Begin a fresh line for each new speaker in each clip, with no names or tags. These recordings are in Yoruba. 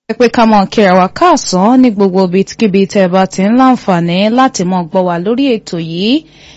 ẹ pé ká mọ̀ kíra wa káàsán ní gbogbo ibikíbi tẹ́ ẹ bá ti ń láǹfààní láti mọ̀ gbọ́ wa lórí ètò yìí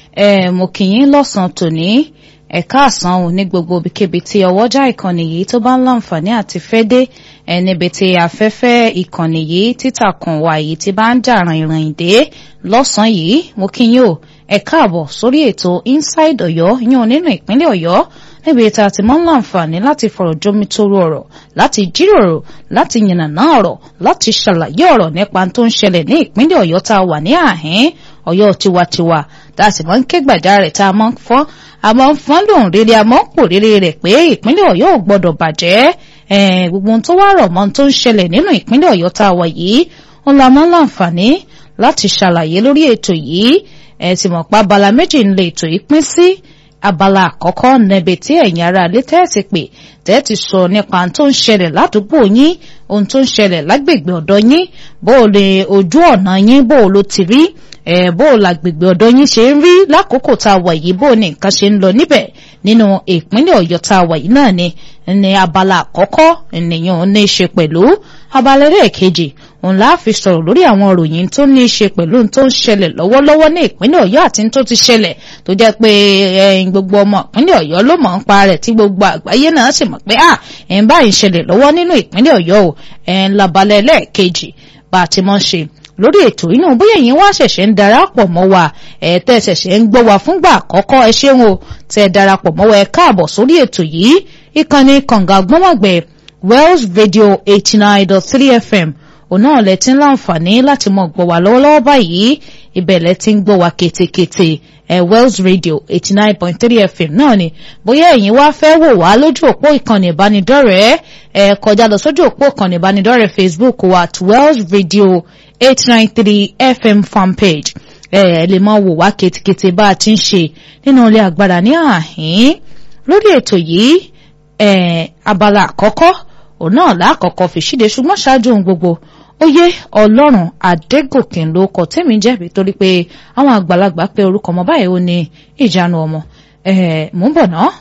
ẹ mo kì í lọ́sàn-án tòní ẹ káàsán ò ní gbogbo ibikíbi tí ọwọ́jà ìkànnì yìí tó bá ń láǹfààní àti fẹ́ dé ẹ níbi tí afẹ́fẹ́ ìkànnì yìí títàkùn wà yìí ti bá ń jà rìnrìn dé lọ́sàn-án yìí mo kí yín o ẹ káàbọ̀ sórí ètò inside ọ̀yọ́ yín nínú ìpínlẹ̀ ọ̀yọ́ níbi tí a ti máa ń láǹfààní láti fọ̀rọ̀ jómi toro ọ̀rọ̀ láti jíròrò láti yànnàná ọ̀rọ̀ láti ṣàlàyé ọ̀rọ̀ nípa tó ń ṣẹlẹ̀ ní ìpínlẹ̀ ọ̀yọ́ tá a wà ní àhín ọ̀yọ́ tiwantiwa tá a sì máa ń ké gbàjarè tá a máa ń fọ́n a máa ń fọ́n lòun rere a máa ń pò rere rẹ̀ pé ìpínlẹ̀ ọ̀yọ́ ò gbọ́dọ̀ bàjẹ́ gbogbo ohun tó wá rọ̀ mọ́ tó ń ṣẹlẹ̀ nínú ìpínlẹ̀ ọ̀yọ́ tá a wà yìí ó la máa ń láǹfààní láti ṣàlàyé lórí ètò yìí ẹ ti mọ̀ pa abala méjì ń lè ètò yìí pín sí abala àkọ́kọ́ níbi tí ẹ̀yin ará ilé tẹ́ẹ̀sì pé tẹ́ẹ̀tì sọ nípa ohun tó ń ṣẹlẹ̀ ládùúgbò yín ohun tó ń ṣẹlẹ̀ lágbègbè ọ̀dọ̀ yín bó o lè ojú ọ̀nà yín bó o ló ti rí ẹ̀ bó o làgbègbè ọ̀dọ̀ yín ṣe ń rí lákòókò tá a wà yìí bó o ní nǹkan ṣe ń lọ níbẹ̀ nínú ìpínlẹ̀ ọ̀yọ́ tá a wà yìí náà ni ní abala àkọ́kọ́ ènìyàn ò ní í ṣe pẹ̀lú abala ẹlẹ́ẹ̀kejì òun la fi sọ̀rọ̀ lórí àwọn ìròyìn tó ní í ṣe pẹ̀lú tó ń ṣẹlẹ̀ lọ́wọ́lọ́wọ́ ní ìpínlẹ̀ ọ̀yọ́ àti tó ti ṣẹlẹ̀ tó jẹ́ pé gbogbo ọmọ ìpínlẹ̀ ọ̀yọ́ ló mọ̀ ń pa rẹ̀ tí gbogbo àgbáyé náà sì mọ̀ pé à ẹ̀ ń báyìí ṣẹlẹ̀ lọ́wọ́ nínú ìpínlẹ̀ ọ̀yọ́ o ẹ̀ ń labalẹ̀ ẹlẹ́ẹ̀kejì bá a ti mọ̀ ṣe lórí ètò inú bóyá ẹ̀yin wá ṣẹ̀ṣẹ̀ ń darapọ̀ mọ́ wa ẹ̀ tẹ́ ṣẹ̀ṣẹ̀ ń gbọ́ wa fúngbà àkọ́kọ́ ẹ ṣeun o tẹ́ darapọ̀ mọ́ wa ẹ káàbọ̀ sórí ètò yìí ìkànnì kànga gbọ́mọ̀gbẹ́ Wells Radio eighty nine dot three FM òun náà lẹ ti ń láǹfààní láti mọ gbọ́ wa lọ́wọ́lọ́wọ́ báyìí ibẹ̀ lẹ ti ń gbọ́ wa ketekete ẹ Wells Radio eighty nine point three FM náà ni bóyá ẹ̀yin wá fẹ́ wò wá lójú òpó ìkànnì ìbánidọ́rẹ̀ẹ́ ẹ kọjá lọ sójú òpó ìkànnì ìbánidọ́rẹ̀ẹ́ Facebook wa at Wells Radio eight nine three FM fanpage ẹ ẹ lè máa wò wá ketekete bá a ti ń ṣe nínú ilé agbára ní àhín lórí ètò yìí ẹ abala àkọ́kọ́ òun náà lákọ̀ọ́kọ́ fi ṣíde ṣùgbọ́n ṣáájú ohun gbogbo oyè ọlọ́run adégòkè ló kọ tẹ́mi jẹ́bi torí pé àwọn àgbàlagbà pé orúkọ ọmọ báyìí ó ní ìjánu ọmọ ẹ̀ mú bọ̀ ná.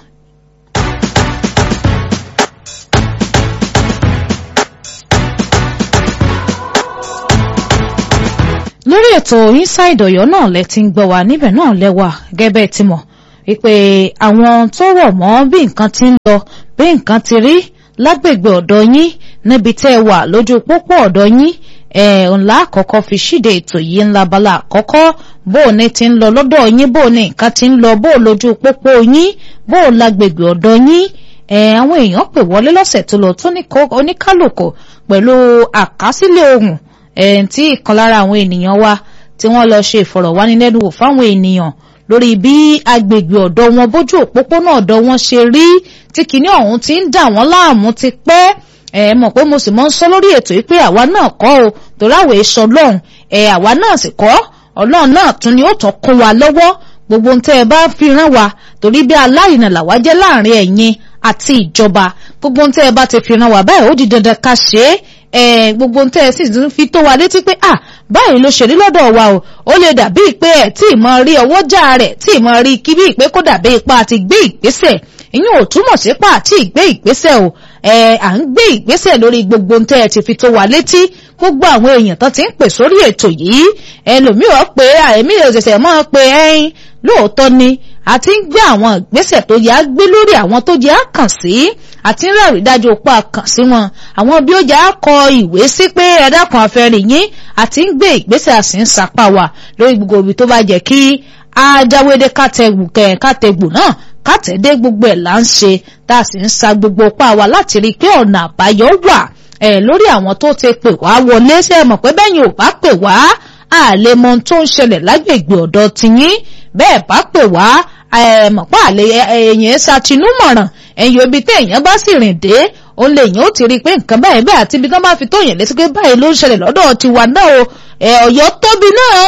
lórí ètò inside ọ̀yọ́ náà lẹ ti ń gbọ́ wa níbẹ̀ náà lẹ́wà gẹ́gẹ́ tí mọ̀ wípé àwọn tó rọ̀ mọ́ bí nǹkan ti ń lọ bí nǹkan ti rí lágbègbè ọ̀dọ̀ yín níbi tẹ́ ẹ wà lójú pópó ọ̀dọ̀ yín ẹ̀ ńlá àkọ́kọ́ fi ṣíde ètò yìí ńlá bala àkọ́kọ́ bó o ní ti ń lọ lọ́dọ̀ yín bó o ní nǹkan ti ń lọ bó o lójú pópó yín bó o lágbègbè ọ̀dọ̀ yín ẹ̀ àwọn èèyàn pè wọlé lọ́sẹ̀ tó lọ tó oníkálùkù pẹ̀lú àkásílẹ̀ ohùn ẹ̀ tí ìkan lára àwọn ènìyàn wa tí wọ́n lọ ṣe ìfọ̀rọ̀wánilẹ́nuwò fáwọn ènìyàn lórí bí agbègbè ọ̀dọ̀ wọn bójú òpópónà ọ̀dọ̀ wọn ṣe rí tí kìíní ọ̀hún ti ń dà wọ́n láàmú ti pẹ́ ẹ mọ̀ pé mo sì mọ́ ń sọ lórí ètò yìí pé àwa náà kọ́ o torí àwọ̀ èso ọlọ́run ẹ àwa náà sì kọ́ ọlọ́run náà tún ni ó tún kún wa lọ́wọ́ gbogbo ohun tẹ́ ẹ bá fi rán wa torí bí aláìnà làwa jẹ́ láàrin ẹ̀yin àti ìjọba gbogbo ohun tẹ́ ẹ bá ti fi rán wa báyìí ó di dandan ká ṣe é ẹ gbogbo ohun tẹ́ ẹ sì fi tó wa létí pé à báyìí ló ṣe rí lọ́dọ̀ wa o ó lè dàbí pé ẹ̀ tí ì mọ rí ọwọ́jà rẹ̀ tí ì mọ rí kí bí ìpé kó dàbí ipa àti gbé ìgbésẹ̀ ìyẹn ò túmọ̀ sí pa àti ìgbé ìgbésẹ̀ o ẹ à ń gbé ìgbésẹ̀ lórí gbogbo ohun tẹ́ ẹ ti fi tó wa létí gbogbo àwọn èèyàn tán ti ń pè sórí ètò yìí ẹlòmíràn pé àìmí òṣèṣẹ̀ mọ́ pé ẹyin lóòótọ́ ni a ti ń gbé àwọn ìgbésẹ̀ tó yá gbé lórí àwọn tó jẹ́ àkàn sí àti ń rẹ̀rí dájú opó àkàn sí wọn àwọn bí ó jẹ́ àkọ ìwé sí pé ẹ̀dákan afẹ́rẹ́ yín àti ń gbé ìgbésẹ̀ àsì ń sapá wa lórí gbogbo ibi tó bá jẹ́ kí ajáwédé kátẹ́gbù náà kátẹ́dé gbogbo ẹ̀ là ń ṣe tá a sì ń sa gbogbo pa wa láti rí i pé ọ̀nà àbáyọ wà ẹ̀ lórí àwọn tó ti pè wá wọlé ṣe é mọ̀ pé bẹ́yìn ò bá pè wá a lè mọ ohun tó ń ṣẹlẹ̀ lágbègbè ọ̀dọ̀ tiyín bẹ́ẹ̀ bá pè wá mọ̀ pé àlè èèyàn ṣàtinúmọ̀ràn ẹ̀yìn ibi tí èèyàn bá sì rìn dé òun lè yàn ó ti rí i pé nǹkan báyìí bẹ́ẹ̀ àti ibi tí wọ́n bá fi tó yàn létí pé báyìí ló ń ṣẹlẹ̀ lọ́dọ̀ tiwa náà o ọ̀yọ́ tóbi náà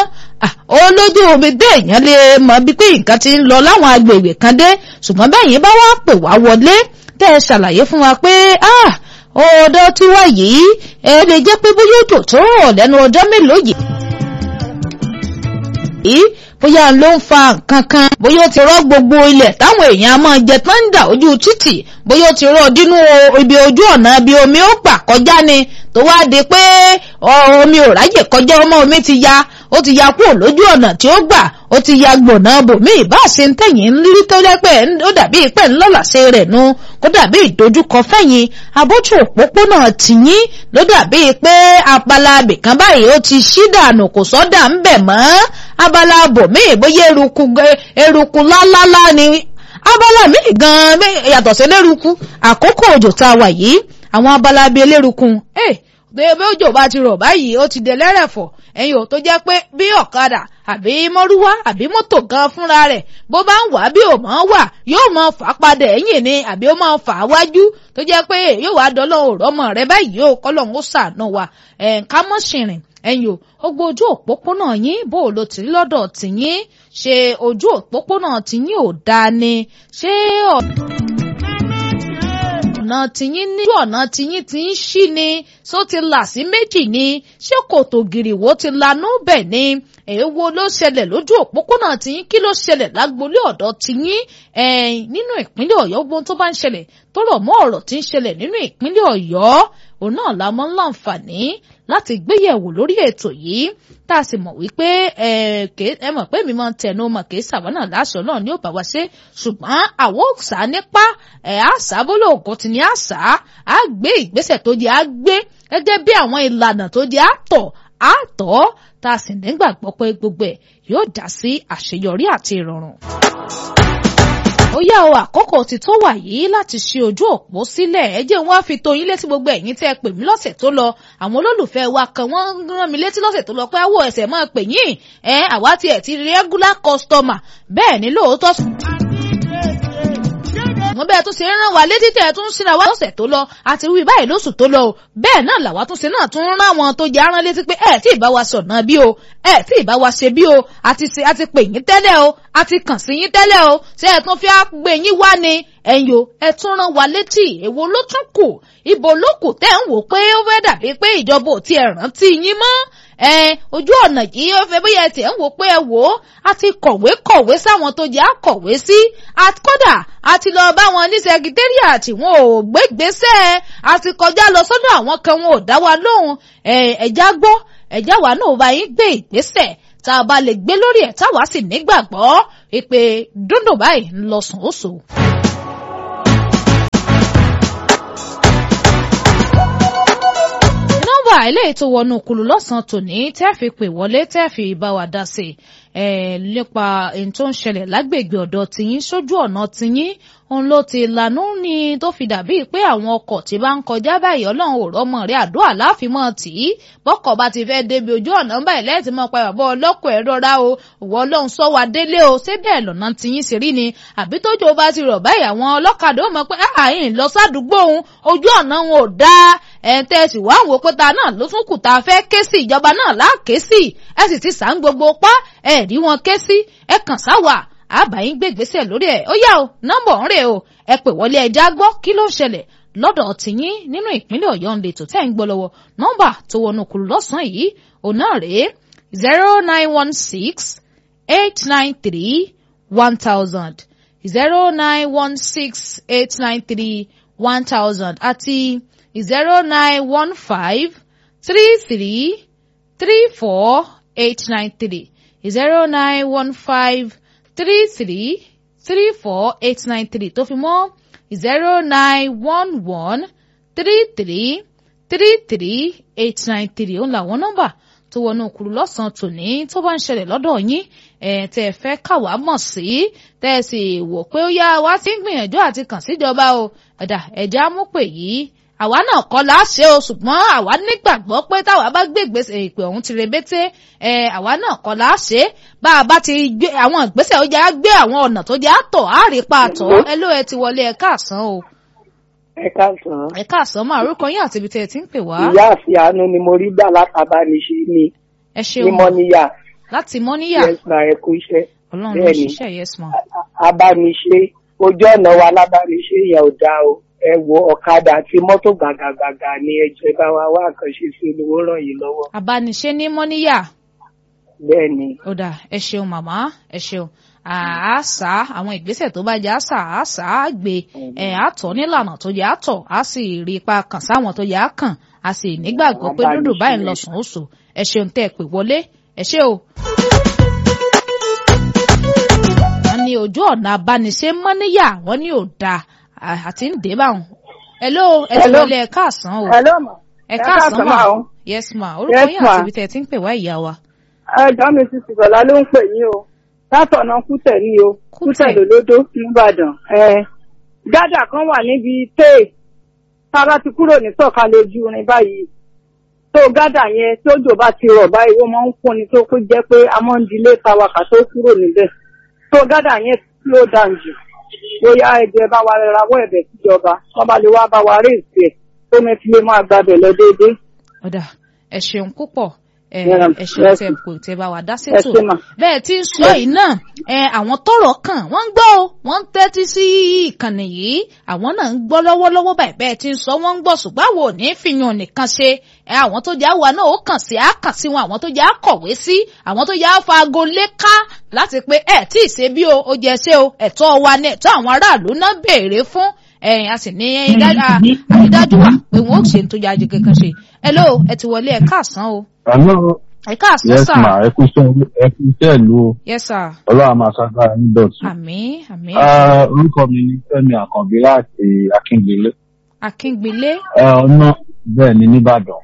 olójú omi dé èèyàn lè mọ bí pé nǹkan ti ń lọ láwọn agbègbè kan dé ṣùgbọ́n bẹ́yìn bá wá pè wá wọlé tẹ́ ẹ ṣàlàyé fún wa pé ọ̀dọ̀ tiwa yìí ẹ lè jẹ́ pé bóyá òjò tó rọ̀ lẹ́nu ọjọ́ mélòó yìí bóyá ló ń fa nǹkan kan bóyá ó ti rọ́ gbogbo ilẹ̀ táwọn èèyàn máa jẹ tán ń dà ojú títì bóyá ó ti rọ́ dínú ibi ojú ọ̀nà bí omi ó gbà kọjá ni tó wá di pé omi ò ráyè kọjá ọmọ omi ti ya ó ti ya kúrò lójú ọ̀nà tí ó gbà ó ti ya gbọ̀nà bòmí ìbáṣe ń tẹ̀yìn rírí tó lẹ́pẹ́ ó dàbí pẹ́ ńlọ́làṣẹ rẹ̀ nu kó dàbí ìdojúkọ fẹ́yìn abójú òpópónà tìyín ló dàbí pé abala abìkan báyìí ó ti ṣí dànù kò sọ́dà ń bẹ̀ mọ́ abala bòmí bóyá eruku eruku lálálá ni abala míì gan yàtọ̀ sí eléruku àkókò òjò tá a wà yìí àwọn abala bíi eléruku ẹ̀ bí òjò bá ti rọ̀ báyìí ó ti dé lẹ́rẹ̀fọ̀ ẹ̀yin ò tó jẹ́ pé bí ọ̀kadà àbí mọ́rúwá àbí mọ́tò gan fúnra rẹ̀ bó bá ń wà bí ò mọ́ wà yóò mọ fà á padà ẹ̀yìn ni àbí ó máa fà á wájú tó jẹ́ pé yóò wá dọ́lọ́ òrọ́mọ rẹ báyìí yóò kọ́lọ́hún ó ṣàánú wa ẹ̀ǹká mọ́ ṣìrìn ẹ̀yin o gbogbo ojú òpópónà yín bó o lo tì lọ́dọ̀ tìyín ṣe ojú òpópónà tìyín ò dáa ni ṣé ọ̀nà tìyín ní ọ̀nà tìyín ti ń ṣí ni só ti là sí méjì ni ṣé kòtò gìrìwó ti lanú bẹ̀ ni èèwo ló ṣẹlẹ̀ lójú òpópónà tìyín kí ló ṣẹlẹ̀ lágbolé ọ̀dọ̀ tìyín nínú ìpínlẹ̀ ọ̀yọ́ gbogbo tó bá ń ṣẹlẹ̀ tó rọ̀ mọ́ ọ̀rọ̀ tí ń ṣẹlẹ̀ nínú ìpínlẹ̀ ọ̀yọ́ òun náà la mọ́ láǹfààní láti gbéyẹ̀wò lórí ètò yìí tá a sì mọ̀ wípé ẹ mọ̀ pé mi máa ń tẹnu mọ̀ kì í sàwọ́nà láṣọ náà ní òbá wa ṣe ṣùgbọ́n àwọn òòsà nípa ẹ̀ àṣà bólú ògùn ti ní àṣà á gbé ìgbésẹ̀ tó di á gbé gẹ́gẹ́ bí àwọn ìlànà tó di àtọ̀ àtọ̀ tá a sì nígbàgbọ́ pé gbogbo ẹ̀ yóò já sí àṣeyọrí àti ìrọ̀rùn ó yá o àkókò ti tó wà yìí láti ṣe ojú òpó sílẹ̀ ẹ jẹ́ wọ́n á fi tó yín létí gbogbo ẹ̀yin tẹ́ ẹ pè mí lọ́sẹ̀ tó lọ àwọn olólùfẹ́ wa kan wọ́n rán mi létí lọ́sẹ̀ tó lọ pé àwọ̀ ẹ̀sẹ̀ máa pè yín ẹ àwa tiẹ̀ ti regular customer bẹ́ẹ̀ ni lóòótọ́ wọ́n bẹ́ẹ̀ tún ṣe ń rán wa létí tẹ̀ tún síra wa lọ́sẹ̀ tó lọ àti wí báyìí lóṣù tó lọ o bẹ́ẹ̀ náà làwa tún ṣe náà tún rán àwọn tó jẹ́ arán létí pé ẹ̀ tí ì bá wa sọ̀nà bí o ẹ̀ tí ì bá wa ṣe bí o àti ṣe àti pè yín tẹ́lẹ̀ o àti kàn sí yín tẹ́lẹ̀ o ṣé ẹ̀ tún fi á gbé yín wá ni ẹ̀yin o ẹ̀ tún rán wa létí èwo ló tún kù ibo ló kù tẹ́ ń wò pé ó fẹ́ dàbí pé ìjọba ò tiẹ̀ rántí yín mọ́ ẹ ojú ọ̀nà yìí ó fẹ́ bóyá ẹtì ẹ̀ ń wò pé ẹ wò ó a ti kọ̀wé kọ̀wé sáwọn tó jẹ́ àkọ̀wé sí kódà a ti lọ bá wọn ní sẹkítẹ́rìàtì wọn ò gbégbésẹ̀ a ti kọjá lọ sọ́dọ̀ àwọn kan wọn ò dá wa lóhùn ẹ̀já gbọ́ ẹ̀já wa náà bá yín gbé ìgbésẹ̀ tá a bá lè gbé lórí ẹ̀ táwa sì nígbàgbọ́ ìpè dúndùn báyìí ń lọ sùn ó sùn. nọ́mbà eléyìí tó wọnú kùlù lọ́sàn-án tòní tẹ́ fi pè wọlé tẹ́ fi bá wa dá sí i nípa ohun tó ń ṣẹlẹ̀ lágbègbè ọ̀dọ̀ tiyín sójú ọ̀nà tiyín òun ló ti lànà ní tó fi dàbí pé àwọn ọkọ̀ tí bá ń kọjá báyìí ọlọ́run ò rọ́mọ rẹ̀ àdúrà láfimọ́ tì í bọ́kọ̀ bá ti fẹ́ débi ojú ọ̀nà báyìí lẹ́ẹ̀tì mọ́ pa bàbá ọlọ́kọ̀ ẹ̀ rọra o òwò ọlọ́run sọ wa délé o ṣé bẹ́ẹ̀ lọ́nà tiyín sì rí ni àbí tójò bá ti rọ̀ báyìí àwọn ọlọ́kadà ó mọ̀ pé àyìn lọ sádùúgbò òun ojú ọ̀nà òun ò dáa ẹ̀ tẹ́ ẹ sì wá wò pé ta náà ló tún kù tá a fẹ́ ké sí ìjọba náà láàké sí ẹ sì ti sàn gbogbo pa ẹ rí wọn ké sí ẹ kàn sáwà àbáyín gbègbèsè lórí ẹ ó yá o nọ́mbà ń rè o ẹ pè wọlé ẹja gbọ́ kí ló ń ṣẹlẹ̀ lọ́dọ̀ tìyín nínú ìpínlẹ̀ Ọ̀yọ́ ń lè tó tẹ́ ń gbọ́ lọ́wọ́ nọ́mbà tó wọnú kùlù lọ́sàn-án yìí òun náà rèé zero nine one six eight nine three one thousand zero nine one six eight nine three one thousand àti zero nine one five three three three four eight nine three zero nine one five three three three four eight nine three tó fi mọ́ zero nine one one three three three three eight nine three òun làwọn nọ́mbà tó wọnú òkúrú lọ́sàn-án tòní tó bá ń ṣẹlẹ̀ lọ́dọ̀ yín ẹ̀ tẹ́ ẹ fẹ́ káwá mọ̀ sí tẹ́ ẹ sì wò pé ó yá wá sí gbìyànjú àti kàn síjọba o ẹ̀dà ẹ̀já mú pè yìí àwa náà kọ́ la ṣe o ṣùgbọ́n àwa nígbàgbọ́ pé táwa bá gbé ìgbésẹ̀ ìpè ọ̀hún ti rebété ẹ àwa náà kọ́ la ṣe bá a bá ti gbé àwọn ìgbésẹ̀ ó jẹ́ á gbé àwọn ọ̀nà tó jẹ́ á tọ̀ á rí pa àtọ̀ ẹ ló ẹ ti wọlé ẹ káàsán o.
ẹ káàsán.
ẹ káàsán máa orúkọ yín àti ibi tẹ́ ẹ ti ń pè wá.
ìyá àfi àánú ni mo rí gbà látàbániṣe ni
ẹ ṣeun
ní mọ́níyà.
láti mọ́níyà
yes ma ẹ kú iṣẹ́.
ọlọ́run ló
bẹ́ẹ̀ni.
ṣiṣẹ́ yes ma.
abániṣe ojú ọ̀nà wa lábániṣe yẹn ò dáa o ẹ wo ọ̀kadà àti mọ́tò gàgàgàgà ni ẹ jẹ́ bá wa wá àkànṣe sí olówó ràn yín lọ́wọ́.
abániṣe ní mọ́níyà
bẹ́ẹ̀ ni
ó dà ẹ ṣeun màmá ẹ ṣeun àásà àwọn ìgbésẹ̀ tó bá jẹ́ àṣà àṣà àgbè ẹ̀ àtọ̀ nílànà tó jẹ́ àtọ̀ á sì rí ipa kàn sáwọn tó jẹ́ àkàn a sì nígbàgbọ́ pé dúdú báyìí ń lọ sùn ó sùn ẹ ṣeun tẹ́ ẹ pè wọlé ẹ ṣé o. wọ́n ní ojú ọ̀nà abániṣe mọ́níyà wọ́n ní ò dáa àti ń dé báwọn. hello ẹ ti wọlé ẹ káàsán o
Hello ma.
ẹ káàsán ma
o.
yes ma orúkọ
Yes,
yín
ma.
àti ibi tẹ́ ẹ ti ń pè wá ìyá wa.
Ẹjọ́ mi ti sìgbọ̀lá ló ń pè yín o. Látọ̀nà Kútẹ̀ ní o.
Kútẹ̀.
Kútẹ̀ lólódó nìbàdàn. Ẹ gádà kan wà níbi téè. Tára ti kúrò ní sọ̀kalẹ̀ ojú irin báyìí. Tó gádà yẹn tójò bá ti rọ̀ báyìí wọ́n máa ń fún ni tó kó jẹ́ pé a máa ń dilé tawakà tó kúrò níbẹ̀. Tó gádà yẹn slow down jù. Bóyá ẹgbẹ́ bá wa rawọ́ ẹ̀bẹ̀ síjọba. Wọ́n bá lè wá bá wa rí ìsì ẹ̀. Tó mi fi lè máa gbabẹ̀ lọ déédéé.
ọ̀dà ẹ ṣeun púpọ̀ ẹ
Yeah,
ẹ ṣeun
yes.
tẹ́ kò tẹ́ bá wa dá
Ẹ
sétò
ṣé mà.
bẹ́ẹ̀ tí ń sọ yìí náà ẹ àwọn tọ́rọ̀ kàn wọ́n ń gbọ́ o wọ́n ń tẹ́tí sí ìkànnì yìí àwọn náà ń gbọ́ lọ́wọ́lọ́wọ́ báyìí bẹ́ẹ̀ tí ń sọ wọ́n ń gbọ́ ṣùgbọ́n àwọn ò ní fìyàn nìkan ṣe ẹ àwọn tó jẹ́ àwa náà ó kàn sí á kàn sí wọn àwọn tó jẹ́ àkọ̀wé sí àwọn tó jẹ́ àfago léka láti pé ẹ tí ì ṣe bí o ó jẹ ṣe o ẹ̀tọ́ wa ní ẹ̀tọ́ àwọn aráàlú náà béèrè fún ẹ̀yìn a sì ní àrídájú wà pé wọn ò ṣe ń tó yá ajé kankan ṣe hello ẹ ti wọlé ẹ káàsán o
Hello.
ẹ káàsán
Yes
sà
ma, ẹ kú iṣẹ́ ẹ kú iṣẹ́ ìlú o.
yes sir
Ọlọ́run máa ṣàgbára ní dọ̀tun.
àmín àmín
Ah, Orúkọ mi ni Fẹ́mi Àkànbí láti Akíngbélé.
akíngbélé
Ẹ, Ọ̀nà bẹ́ẹ̀ ni nìbàdàn.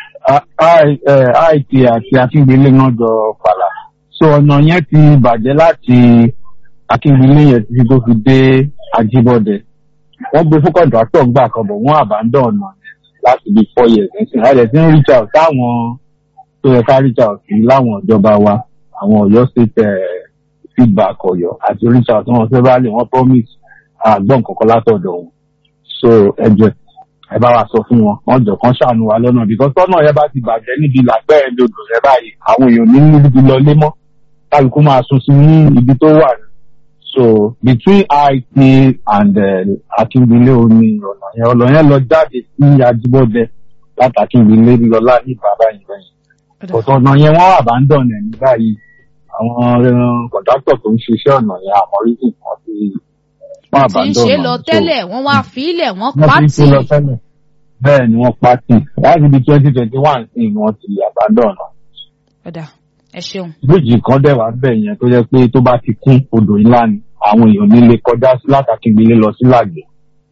IT àti Akíngbélé náà jọ fàlà. So ọ̀nà yẹn ti bàjẹ́ láti Akíngbélé yẹn títí tó fi dé Ajíbọ́dẹ. Wọ́n gbé fún kọ̀ǹtàtọ̀ gbà kan bọ̀ wọ́n àbádọ́ ọ̀nà yẹn láti bí four years. Nísìnyí, a dẹ̀ ti ń reach out táwọn tó yẹ ká reach out sí láwọn ìjọba wa àwọn Ọ̀yọ́ state eh, feedback Ọ̀yọ́ àti reach out wọn fẹbàálì wọn promise àgbọn kankan látọ̀dọ̀ wọn so ẹ jẹ́ ẹ bá wa sọ fún wọn wọn jọ kán ṣàánú wa lọ́nà because tọ́nà yẹn bá ti bàjẹ́ níbi làgbẹ́ ẹ̀ lodò rẹ báyìí àwọn èèyàn ní níbi lọ lé mọ́ kálukú máa sùn sí ní ibi tó wà ní so between IT and uh, Akíngbélé oní ọ̀nà yẹn ọ̀nà yẹn lọ jáde sí Ajíbọ́dẹ láti Akíngbélé lọ́lá ní bàbá yìí bẹ́yìn ọ̀tọ̀ ọ̀nà yẹn wọ́n abandon ẹ̀ ní báyìí àwọn kọ̀dáktọ̀ tó ń ṣiṣẹ́ ọ̀nà yẹn àmọ́ rídì kan sí wọ́n
tí ń
abandon
ṣe
ọ̀nà
lọ
so
tẹ́lẹ̀ wọ́n wá fílẹ̀ wọ́n
wọ́n ti ń
pátì
ṣe lọ tẹ́lẹ̀ bẹ́ẹ̀ ni wọ́n pátì láti ibi twenty twenty one sí ni wọ́n ti abandon ọ̀nà
ọ̀dà ẹ ṣeun
bíríìjì kan dẹ̀ wá bẹ̀ yẹn tó jẹ́ pé tó bá ti kún odò ńlá ni àwọn èèyàn nílé kọjá sí látàkíngbélé lọ sí làgbẹ̀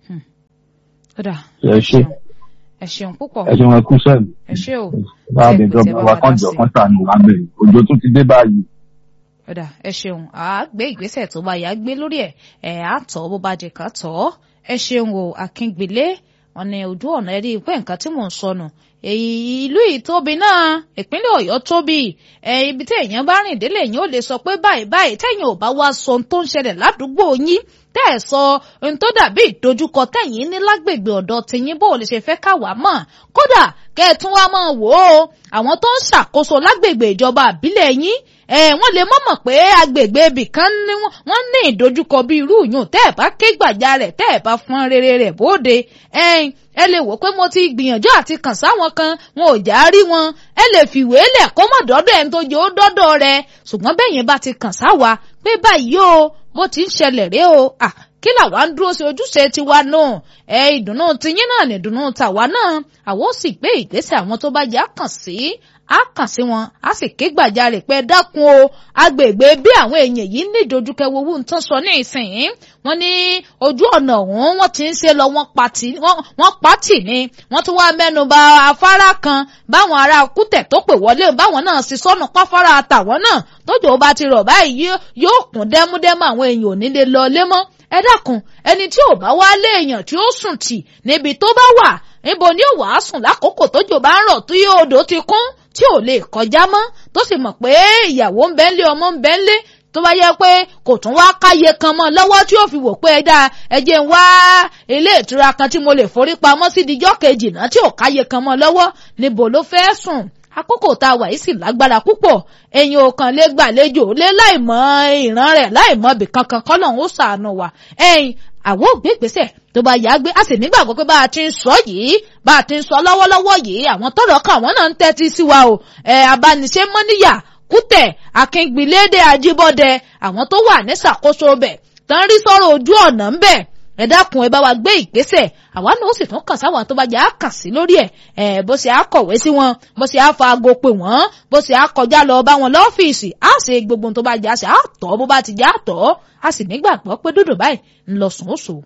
ọ̀dà
ẹ ṣe
ẹ ṣeun púpọ̀
ẹ ṣe wọn kú sẹ́ẹ̀lì
ẹ ṣé o
láàbẹ̀
Tẹ́- tẹ́
ìjọba
bá
wa
wa
kàn
dá
jọ
sí.
kàn sànù wá bẹ̀rẹ̀ òjò tún ti dé báyìí
ọ̀dà ẹ ṣeun à á gbé ìgbésẹ̀ tó bá yá gbé lórí ẹ̀ ẹ̀ á tọ̀ bó bá jẹ ká tọ̀ ọ́ ẹ ṣeun o akíngbélé wọn ní ojú ọ̀nà ẹ̀rí pé nǹkan tí mò ń sọnù èyí ìlú yìí tóbi náà ìpínlẹ̀ ọ̀yọ́ tóbi ẹ̀ ibi tí èèyàn bá rìn délé èèyàn ò lè sọ pé báyìí báyìí tẹ̀yìn ò bá wá sọ ohun tó ń ṣẹlẹ̀ ládùúgbò yín tẹ́ ẹ̀ sọ ohun tó dàbí ìdojúkọ tẹ̀yìn ní lágbègbè ọ̀dọ̀ tìyín bó o lè ṣe fẹ́ káwá mọ̀ kódà kẹ́ ẹ tún wá máa wò ó àwọn tó ń ṣàkóso lágbègbè ìjọba àbílẹ̀ yín ẹ wọ́n lè mọ̀mọ̀ pé agbègbè ibì kan ní wọ́n ní ìdojúkọ bí irú yùn tẹ́ ẹ̀ bá ké gbàjà rẹ̀ tẹ́ ẹ̀ bá fọn rere rẹ̀ bóde ẹ̀yin ẹ lè wò pé mo ti gbìyànjú àti kàn sáwọn kan wọn ò já rí wọn ẹ lè fìwé lẹ̀ kó mọ̀ dọ́dọ̀ ẹni tó jẹ́ ó dọ́dọ̀ rẹ̀ ṣùgbọ́n bẹ́yẹn bá ti kàn sáwa pé báyìí o bó ti ń ṣẹlẹ̀ rèé o à kí làwa ń dúró sí ojúṣe tiwa náà ẹ ìdùnnú tiyín náà ní ìdùnnú tàwa náà àwọn ó sì gbé ìgbésẹ̀ àwọn tó bá jẹ́ àkàn sí á kàn sí wọn á sì ké gbàjarè pé dákun o agbègbè bí àwọn èèyàn yìí ní ìdojúkẹ wowó ń tán sọ ní ìsìn wọn ní ojú ọ̀nà ọ̀hún wọ́n ti ń ṣe lọ wọ́n pati wọ́n pati ni wọ́n tún wá mẹ́nu bà afárá kan báwọn ará kútẹ̀ tó pè wọlé báwọn náà sì sọnù páfárá tàwọn náà tójò bá ti rọ̀ báyìí yóò kún dẹ́múdẹ́mú àwọn èèyàn ò ní lè lọ lé mọ́ ẹ dákun ẹni tí ò bá wá lé èèyàn tí ó sùn tì níbi tó bá wà níbo ni ó wàá sùn lákòókò tójò bá ń rọ̀ tó yóò odò ti kún tí ò lè kọjá mọ́ tó sì mọ̀ pé ìyàwó ń bẹ́ńlé ọmọ ń bẹ́ńlé tó bá yẹ pé kò tún wá káyé kan mọ́ lọ́wọ́ tí ó fi wò pé ẹ dáa ẹ jẹ́ ń wá ilé ìtura kan tí mo lè forí pamọ́ sí dijọ́ kejì náà tí ò káyé kan mọ́ lọ́wọ́ níbo ló fẹ́ sùn àkókò tá a wà yìí sì lágbára púpọ̀ èyàn ò kàn lè gbàlejò lé láìmọ̀ ìran rẹ̀ láìmọ̀ ibì kankan kọ́ lọ́hún ó ṣàánú wa ẹ̀yìn àwọn ògbé ìgbésẹ̀ tó bá yá gbé a sì nígbàgbọ́ pé bá a ti ń sọ yìí bá a ti ń sọ lọ́wọ́lọ́wọ́ yìí àwọn tọ́rọ̀ kan àwọn náà ń tẹ́tí sí wa o ẹ̀ abániṣe mọ́níyà kútẹ̀ akíngbilédè ajíbọ́dẹ àwọn tó wà ní ṣàkóso bẹ̀ tán rí sọ̀rọ̀ ojú ọ̀nà ń bẹ̀ ẹ dákun ẹ bá wa gbé ìgbésẹ̀ àwa náà ó sì tún kàn sáwọn tó bá jẹ́ á kàn sí lórí ẹ̀ ẹ̀ bó ṣe á kọ̀wé sí wọn bó ṣe á fa aago pè wọ́n bó ṣe á kọjá lọ bá wọn lọ́fíìsì á ṣe gbogbo tó bá jẹ́ á ṣe á tọ́ bó bá ti jẹ́ á tọ́ á sì nígbàgbọ́ pé dúdú báyìí ń lọ sùn ó sùn.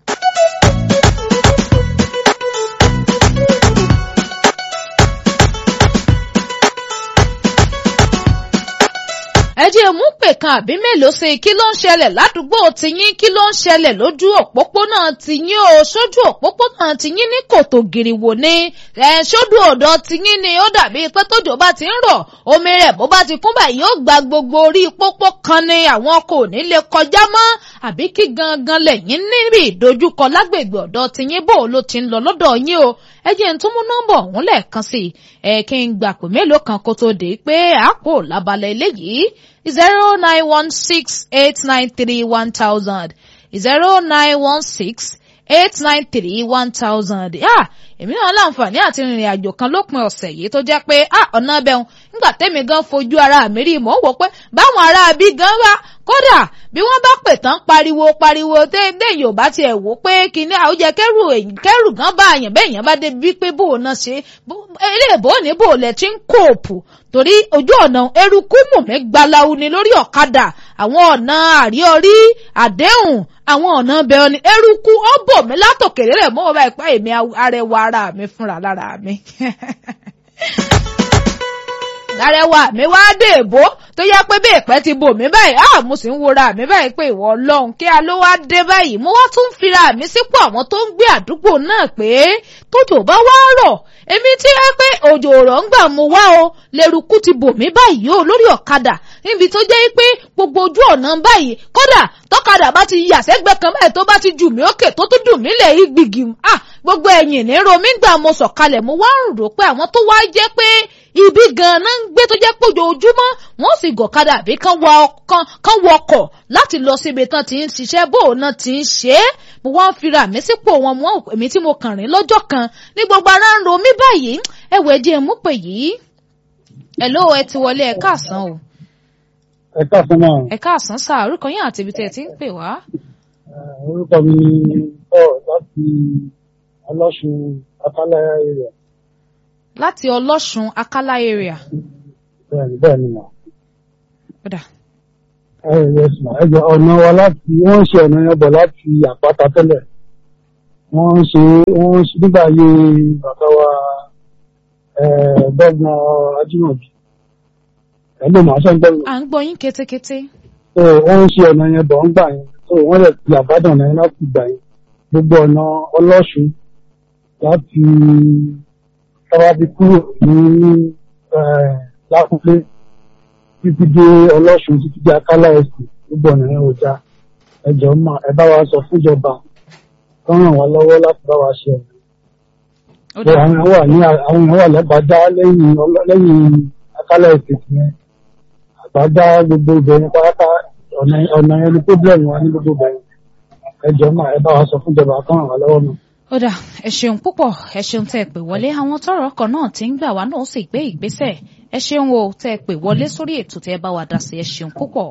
ẹ jẹ́ mú pè kan àbí mélòó ṣe kí ló ń ṣẹlẹ̀ ládùúgbò tiyín kí ló ń ṣẹlẹ̀ lójú òpópónà tiyín o sójú òpópónà tiyín ní kòtò gìrìwò ni ẹ sódù ọ̀dọ̀ tiyín ni ó dàbí pé tójò bá ti ń rọ̀ omi rẹ̀ bó bá ti kún báyìí yóò gba gbogbo orí pópó kan ni àwọn kò ní lè kọjá mọ́ àbí kí gangan lẹ́yìn níbi ìdojúkọ lágbègbè ọ̀dọ̀ tiyín bò ló ti ń lọ lọ́dọ̀ yín o ẹ jẹ́ ń tún mú nọ́mbà ọ̀hún lẹ́ẹ̀kan sí i ẹ kí n gbà pé mélòó kan kó tó dé pé àpò lábalẹ̀ eléyìí zero nine one six eight nine three one thousand zero nine one six eight nine three one thousand ah èmi náà láǹfààní àti rìnrìn àjò kan lópin ọ̀sẹ̀ yìí tó jẹ́ pé ah ọ̀nà bẹ́hùn nígbà tẹ́mi gan fojú ara mi rí mò ń wò pé báwọn ará bí gan wá kódà bí wọ́n bá pè tán pariwo pariwo déédéé yorùbá tiẹ̀ wò pé kíní àwùjẹ kẹrù kẹrù gan bá àyàn bẹ́ẹ̀ yẹn bá débi pé bò náà ṣe eléèbó ní bò lẹ̀ tí ń kóòpù torí ojú ọ̀nà eruku mùmí gbaláwo ni lórí ọ̀kadà àwọn ọ̀nà àríọrí àdéhùn àwọn ọ̀nà bẹ̀rẹ̀ ni eruku ó bò mí látòkèrè rẹ̀ mọ́ ọba ìpá èmi arẹwà ara mi fúnra lára mi arẹwà mi wá dé èbó tó yẹ pé bí ìpẹ́ ti bò mí báyìí á mo sì ń wora mi báyìí pé ìwọ ọlọ́run kí a ló wá dé báyìí mo wá tún fira mi sípò àwọn tó ń gbé àdúgbò náà pé tójò bá wá rọ̀ èmi tí ẹ pé òjò ọ̀rọ̀ ń gbà mo wá o lẹ́rùkú ti bò mí báyìí o lórí ọ̀kadà níbi tó jẹ́ pé gbogbo ojú ọ̀nà báyìí kódà tọ́kadà bá ti yà sẹ́gbẹ́ kan báyìí tó bá ti jù mí òkè tó tún dùn mí lẹ̀ yí gbìgì ah gbogbo ẹ̀yìn ní romi gbà mo sọ̀kalẹ̀ mo wá ń rò pé àwọn tó wá jẹ́ pé ibi gan-an ń gbé tó jẹ́ pé ojoojúmọ́ wọ́n sì gọ̀kadà àbí kán wọkọ̀ láti lọ síbi tán ti ń ṣiṣẹ́ bó náà ti ń ṣe é mo wá ń fira mi sípò wọn mọ́ èmi tí mo kàn rìn lọ́jọ́ kan ní gbogbo ara ń ro mí báyìí ẹ̀wẹ̀ díẹ̀ mú pè yìí ẹ̀ ló ẹ ti wọlé ẹ káàsán o
ẹ káàsán náà.
ẹ káàsán sáà orúkọ yín àti ibi tẹ́ ẹ ti ń pè wá.
orúkọ mi ni paul láti ọlọ́sùn akálẹ̀ area.
láti ọlọ́sùn akálá area.
bẹ́ẹ̀ni bẹ́ẹ̀ni mà.
kódà.
ẹ ẹ sùn ẹ jọ ọ̀nà wa láti wọ́n ń ṣe ọ̀nà yẹn bọ̀ láti àpáta tẹ́lẹ̀ wọ́n ń ṣe wọ́n ń ṣe nígbà ayé bàbá wa gbọ́gbọ́n ajímọ̀bí ẹgbẹ́ màá sọ gbọ́
à ń gbọ́ yín kétékété.
so wọ́n ń ṣe ọ̀nà yẹn bọ̀ ń gbà yẹn so wọ́n lè fi àbádàn náà láti gbà yẹn gbogbo ọ̀nà ọlọ́ṣun láti sábàbí kúrò ní lákúlé títí dé ọlọ́ṣun títí dé akálà ẹ̀sìn gbogbo ọ̀nà yẹn ò já ẹjọ́ mà ẹ bá wa sọ fúnjọba kán ràn wá lọ́wọ́ láti bá wa ṣe ọ̀nà àwọn èèyàn wà ní àwọn èèyàn wà lẹ́bàá lẹ́yìn lẹ́yìn akálà ẹ̀sìn yẹn àgbàdá gbogbo ìbẹ̀rẹ̀ pátá ọ̀nà yẹn ni problem wa ní gbogbo ìbẹ̀rẹ̀ ẹjọ́ náà ẹ bá wa sọ fúnjọba kan ràn wá lọ́wọ́ náà.
ó dà ẹ ṣeun púpọ̀ ẹ ṣeun tẹ́ ẹ pè wọlé àwọn tọ́rọ̀ ọkọ̀ náà ti ń gbà wá náà ó sì gbé ìgbésẹ̀ ẹ ṣeun o tẹ́ ẹ pè wọlé sórí ètò tẹ́ ẹ bá wa dá sí ẹ ṣeun púpọ̀.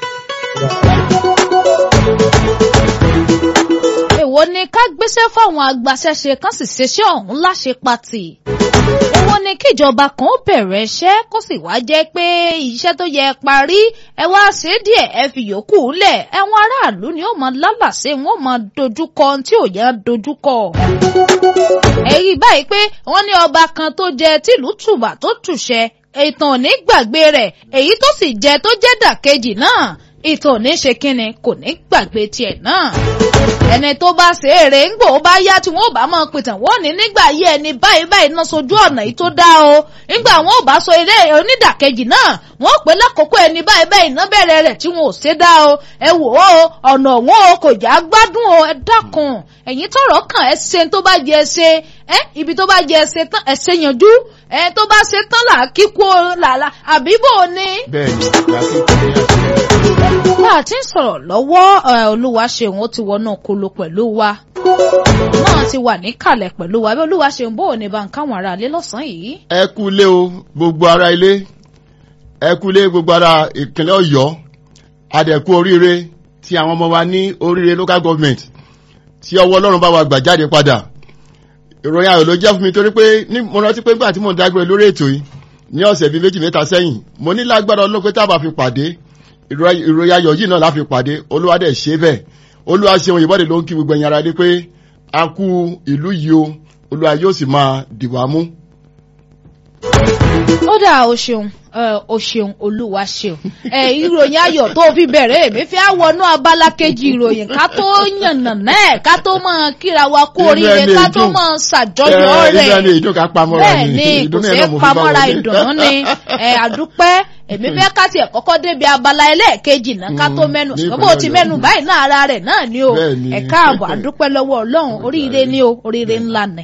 èwo ni ká gbéṣẹ́ fáwọn agbaṣẹ́ṣe kan sì ṣeṣẹ́ ọ̀hún láṣẹ pati èwo ni kíjọba kan ó bẹ̀rẹ̀ iṣẹ́ kó sì wá jẹ́ pé iṣẹ́ tó yẹ parí ẹ wá ṣe díẹ̀ ẹ fi yòókù lẹ̀ ẹ̀wọ̀n aráàlú ni ó máa lálàsẹ́ wọn máa dojúkọ tí ò yẹ dojúkọ. èyí báyìí pé wọ́n ní ọba kan tó jẹ tìlú tùbà tó tùṣẹ ìtàn ò ní gbàgbé rẹ̀ èyí tó sì jẹ tó jẹ́ dàkejì náà ìtàn ò ní ṣe kínni kò ní gbàgbé tiẹ̀ náà ẹni tó bá ṣe èrè ń gbò ó bá yá tí wọn ò bá máa pìtàn wọn ní nígbà yí ẹni báyìí báyìí náà sojú ọ̀nà yìí tó dá o nígbà wọn ò bá sọ eré onídàkejì náà wọn ò pé lákòókò ẹni báyìí báyìí náà bẹ̀rẹ̀ rẹ̀ tí wọn ò ṣe dá o ẹ wò ó ọ̀nà wọn o kò já gbádùn o ẹ dákun ẹ̀yin tọrọ kàn ẹ ṣe tó bá jẹ ṣe ẹ ibi tó bá jẹ ṣe tán ẹ ṣe yanjú ẹ tó bá ṣe tán là kíkó làlà àbíbò ni.
bẹ́ẹ̀ni làákìkọ
bá a ti ń sọ̀rọ̀ lọ́wọ́ olúwa ṣeun ó ti wọnú kolo pẹ̀lú wa náà ti wà níkàlẹ̀ pẹ̀lú wa bí olúwa ṣeun bó o ní bá ń káwọn ará ilé lọ́sàn-án yìí.
ẹ kú ilé o gbogbo ara ilé ẹ kúlé gbogbo ara ìpínlẹ̀ ọ̀yọ́ adẹ̀kú oríire tí àwọn ọmọ wa ní oríire local government tí ọwọ́ ọlọ́run bá wa gbà jáde padà ìròyìn ayọ̀ ló jẹ́ fún mi torí pé ní mo rántí pé nígbà tí mò ń dágbére lórí ètò yìí ní ọ̀sẹ̀ bíi méjì mẹ́ta sẹ́yìn mo ní lágbára ọlọ́pẹ́ tá a bá fi pàdé ìròyìn ayọ̀ yìí náà la fi pàdé olúwa dẹ̀ ṣe bẹ́ẹ̀ olúwa ṣeun ìbọ̀dẹ̀ ló ń kí gbogbo ẹ̀yin ara dé pé a kú ìlú yìí o olúwa yóò sì máa dìwà mú.
ó dà o ṣeun o ṣeun olúwa ṣeun ẹ ìròyìn ayọ̀ tó fi bẹ̀rẹ̀ èmi fi àwọnú abala kejì ìròyìn ká tó yànnà náà ká tó mọ kíra wa kú oríire ká tó mọ ṣàjọyọ̀ rẹ̀ bẹ́ẹ̀ ni kò sí pamọ́ra ìdùnnú ni ẹ àdúpẹ́ èmi fẹ́ ká tiẹ̀ kọ́kọ́ débi abala ẹlẹ́ẹ̀kejì náà ká tó mẹ́nu ṣùgbọ́n bó ti mẹ́nu báyìí náà ara rẹ̀ náà ni o ẹ káàbọ̀ àdúpẹ́ lọ́wọ́ ọlọ́run oríire ni o oríire ńlá ni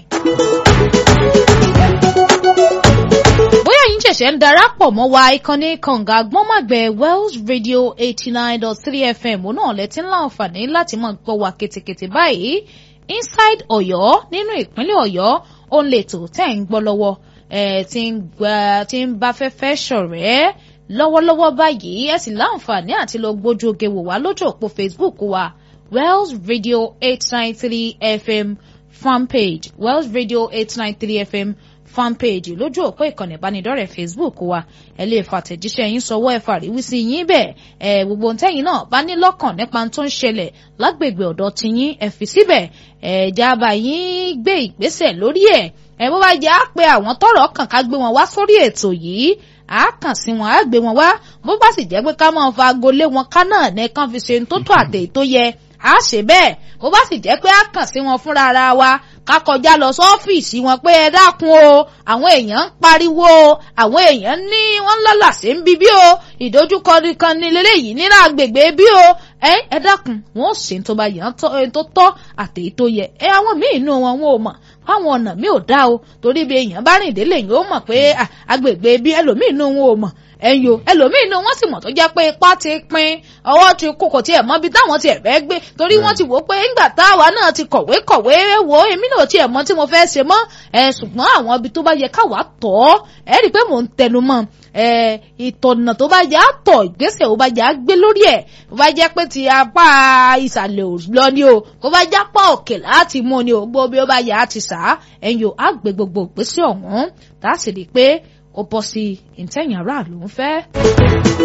bóyá yín ṣẹ̀ṣẹ̀ ń darapọ̀ mọ́ wa ìkànnì kànga gbọ́nmàgbẹ́ wells radio eighty nine dot three fm òun náà lẹ́tí ńlá àǹfààní láti máa gbọ́ wa ketekete báyìí inside ọ̀yọ́ nínú ìpínlẹ̀ ọ̀yọ́ òun lè tò tẹ́ ń gbọ́ lọ́wọ́ ẹ̀ tí ń bá fẹ́fẹ́ ṣọ̀rẹ́ lọ́wọ́lọ́wọ́ báyìí ẹ sì láǹfààní àti lọ gbójú oge wò wá lójú òpó facebook wa wells radio eight nine three fm fanpage wells radio eight nine three fm fanpage lójú òpó ìkànnì ìbánidọ́rẹ̀ẹ́ facebook wa ẹ lè fàtẹ̀jíṣẹ́ yín sọwọ́ ẹ fàríwísí yín bẹ́ẹ̀ ẹ gbogbo ntẹ́yìn náà bá ní lọ́kàn nípa tó ń ṣẹlẹ̀ lágbègbè ọ̀dọ̀ tiyín ẹ fi síbẹ̀ ẹ jábà yín gbé ìgbésẹ̀ lórí ẹ̀ ẹ bó bá jẹ́ á pé àwọn tọ́rọ̀ kàn ká gbé wọn wá sórí ètò yìí a kàn sí wọn á gbé wọn wá bó bá sì jẹ́ pé ká máa fa agolé wọn ká náà ní kán fi ṣe tó tó àtẹ̀ tó yẹ a ṣe bẹ́ẹ̀ bó bá sì jẹ́ pé a kàn sí wọn fúnra ara wa ká kọjá lọ sọ́fíìsì wọn pé ẹ dákun o àwọn èèyàn ń pariwo o àwọn èèyàn ní wọ́n lọ́là sí ń bí bí o ìdojúkọ kan ní lélẹ́yìí nínú agbègbè bí o ẹ ẹ dákun wọn ò ṣe tó bá yàn tó tọ́ àtẹ̀yí tó yẹ ẹ àwọn míì inú wọn wọn ò mọ̀ fáwọn ọ̀nà mi ò dá o torí bí èèyàn bá rìn délé yìí ó mọ̀ pé agbègbè bí ẹlòmíì inú wọn ò mọ̀ ẹ̀yìn o ẹlòmíì inú wọn sì mọ̀ tó jẹ́ pé ipá ti pin ọwọ́ ti kó kò tiẹ̀ mọ́ bí táwọn tiẹ̀ fẹ́ gbé torí wọ́n ti wò ó pé ńgbà táwa náà ti kọ̀wé kọ̀wé wo èmi náà tiẹ̀ mọ̀ tí mo fẹ́ ṣe mọ́ ẹ ṣùgbọ́n àwọn ibi tó bá yẹ káwa tọ̀ ẹ rí i pé mò ń tẹnu mọ́ ẹ ìtọ̀nà tó bá yẹ á tọ̀ ìgbésẹ̀ ó bá yẹ á gbé lórí ẹ̀ ó bá jẹ́ pé ti apá ìsàlẹ̀ ò lọ ni o kó bá jápá òkè láti mú ni o gbó bí ó bá yẹ á ti sà á ẹ̀yìn o á gbé gbogbo ìgbésẹ̀ ọ̀hún tá a sì rí i pé ó bọ́ sí ìtẹ̀yìn aráàlú ń fẹ́.